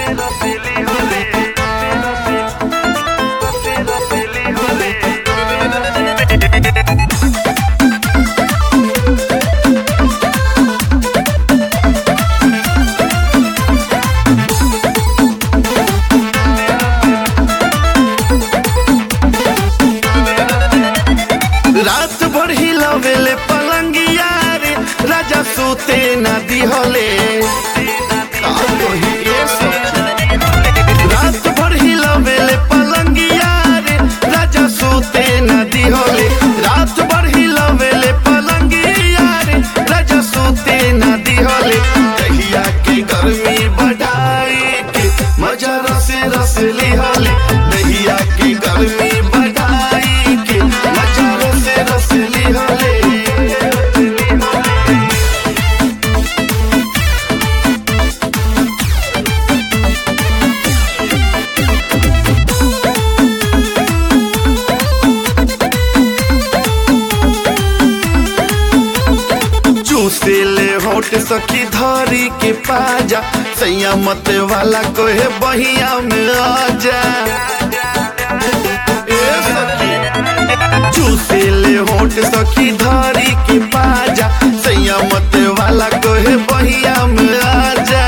रात भर हिलावेले पलंगिया रे राजा सूते ना दिहले का कही ए सखी? रात भर हिलावेले पलंगिया रे राजा सूते ना दिहले रात भर हिलावेले पलंगिया रे राजा सूते ना दिहले दहिया के गर्मी बढ़ाई के मजा रसे रस लिहले दहिया के गर्मी बढ़ाई के मजा रसे रस लिहले चूसे ले होट सखी धरी के पाजा सैया मत वाला कोहे बहिया में आजा ए सखी चूसे ले होट सखी धरी के पाजा सैया मत वाला कोहे बहिया में आजा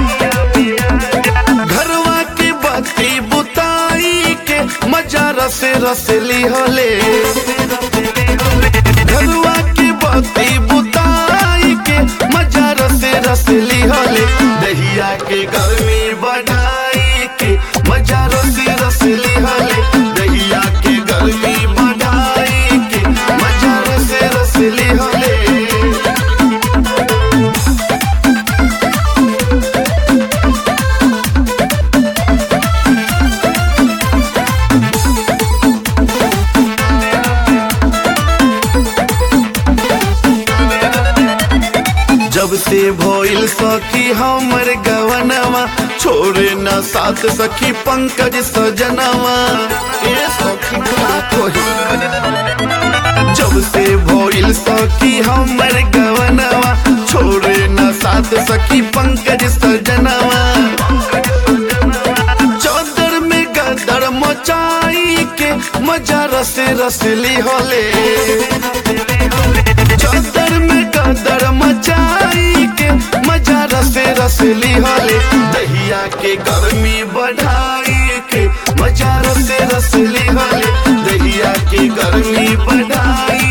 घरवा के बत्ती बुताई के मजा रसे रसे लिहले घरवा के बत्ती बुताई के मजा रसे रसे लिहले दहिया के गर्मी बढ़ाई के मजा रसे रसे लिहले दहिया के गर्मी बढ़ाई के मजा रसे रसे लिहले जब से भइल सखी हमर गवनवा छोड़े न साथ सखी पंकज सजनवा ए सखी का कही जब से भइल सखी हमर गवनवा छोड़े न साथ सखी पंकज सजनवा चादर में गदर मचाई के मजा रसे रसली होले चादर में गदर मचाई के मजा रसे रसली होले दहिया के गर्मी बढ़ाई के मजा रसे रसली होले दहिया के गर्मी बढ़ाई